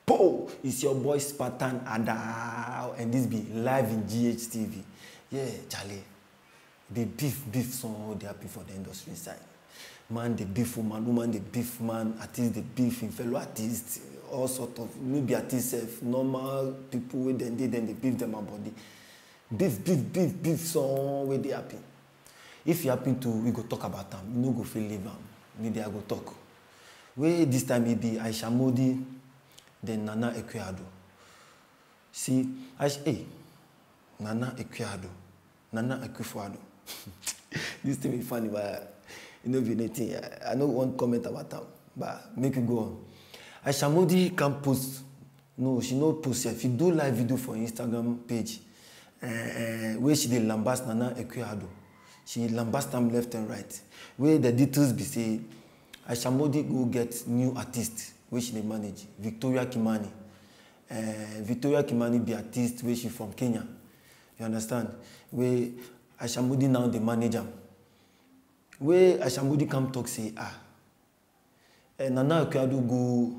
Po! It's your boy Spartan Ada, and this be live in GHTV. Yeah, Charlie. The beef, beef song, they happy for the industry side. Man, the beef woman, woman, the beef man, artist, the beef in fellow artists, all sort of, maybe artists, sef, normal people wey dem dey, dem dey beef them about body. Beef, beef, beef, beef song wey dey happy. If you happen to, we go talk about am, you no go fit leave am, media go talk. Wey this time e be Aisha Modi, then Nana Ekweado. See, Aisha, hey, Nana Ekweado, Nana Ekwefuado. this thing be funny, but e no be anything. I, I no wan comment about am, but make you go on. Aisha Modi can post, no, she no post sef. She do live video for Instagram page, uh, uh, wey she dey lambast Nana Ekweado. She lambast am left and right. Wey the details be say, Aisha Modi go get new artist wey she dey manage, Victoria Kimani. Uh, Victoria Kimani be artist wey she from Kenya. You understand? Wey Aisha Modi now dey manage am. Wey Aisha Modi come talk say, ah, uh, Nana Ekweado go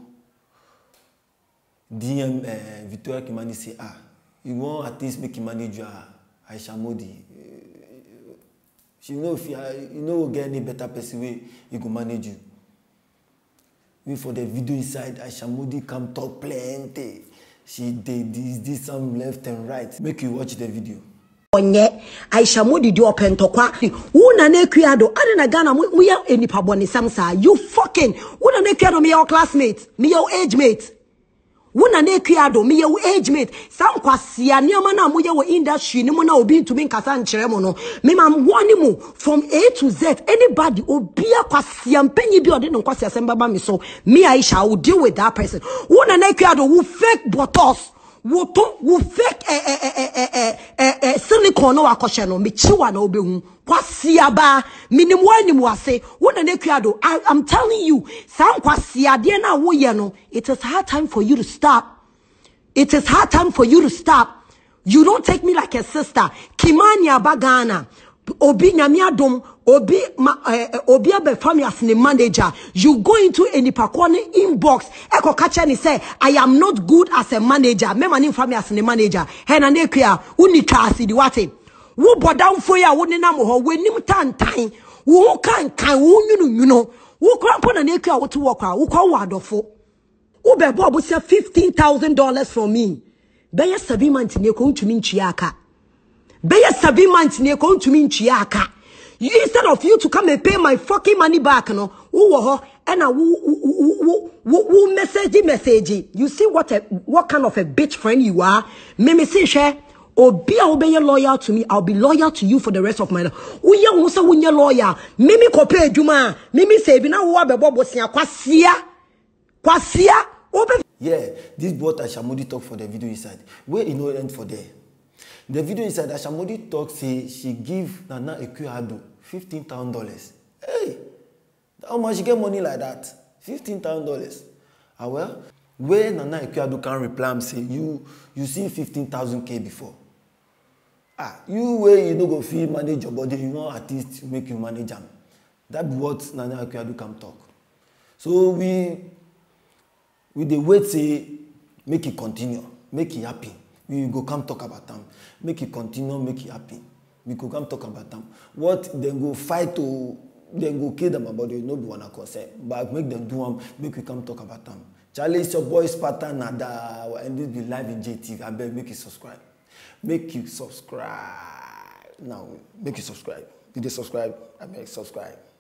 DM uh, Victoria Kimani say, ah, you want artist make him manage you, ah, Aisha Modi. Uh, she no fit, uh, you no go get any better person wey he go manage you. We for the video inside, Aisha Modi come talk plenty. She dey this, this am left and right. Make you watch the video. ɔnyɛ aisha modi di ɔpɛ ntɔkwa wo na na akua do ade na ghana mo mo yɛ nipa bɔnesɛm saa you fucking wo na na akua do meyɛ wo classmate meyɛ wo age mate wo na na akua do meyɛ wo age mate saa nkwasia nneɛma no a moyɛ wɔ industry no mu na obi ntumi nkasa nkyerɛ mo no mema wɔne mu from a to z anybody obia kwasia mpanyi bi a ɔde ne nkwasiasɛm bɛba me so me aisha i will deal with that person wo na na akua do wo fake bottles wo to wo fake eh, eh, eh, eh, eh, eh, eh, silicone no wakɔhyɛ no mekyiwa na wobɛhu kwasiaba minim wanim wase wo na nekua do I, i'm telling you saa nkwasiadeɛ no a woyɛ no it is hard time for you to stop it is hard time for you to stop you don't take me like a sister kimani aba ghana obi nyame adom obi ma eh, eh, obi abɛfa me as ne manager you go into enipakoɔ ne inbox ɛkɔ kakyɛ ne sɛ i am not good as a manager mɛma ne nfa me as ne manager hɛna ne ekua woni twa ase di wate wo bɔdamfo yi a wo nenam hɔ w'anim tantan wo ho kankan wo nwununwuno wo kora mpo na ne ekua wote wɔ kora wo kɔ wɔ adɔfo wo bɛbɔ abusua fifteen thousand dollars from me bɛyɛ seven months ne ko ntumi ntua aka bɛyɛ seven months ne ko ntumi ntua aka you instead of you to come and pay my fucking money back no wowɔ hɔ ɛna wo wo wo wo wo message message you see what a what kind of a bitch friend you are mimi si hwɛ obi a wobɛyɛ loyal to me i'll be loyal to you for the rest of my life woyɛ wo sɛ wonyɛ loyal mimi kɔpɛ adwuma a mimi sɛ ebi na wo abɛbɔ bosia kwasia kwasia wobe Yeah, this what Aisha Modi talk for the video inside. Where e no end for there. The video inside, Aisha Modi talk say she give Nana Ekuado fifteen thousand dollars. Hey, how much she get money like that? Fifteen thousand dollars. Ah well, where Nana Ekuado can reply am say you you see fifteen thousand k before. Ah, you wey you no go fit manage your body, you want artist make you manage am. That be what Nana Ekuado come talk. So we we dey wait say make e continue make e happen we go come talk about am make e continue make e happen we go come talk about am what dem go fight to dem go kill dem about it no be una concern but make dem do am make we come talk about am charlie it's your boy spartan nada and this be live in jtv abeg make you subscribe make you subscribe now make you subscribe you dey subscribe abeg subscribe.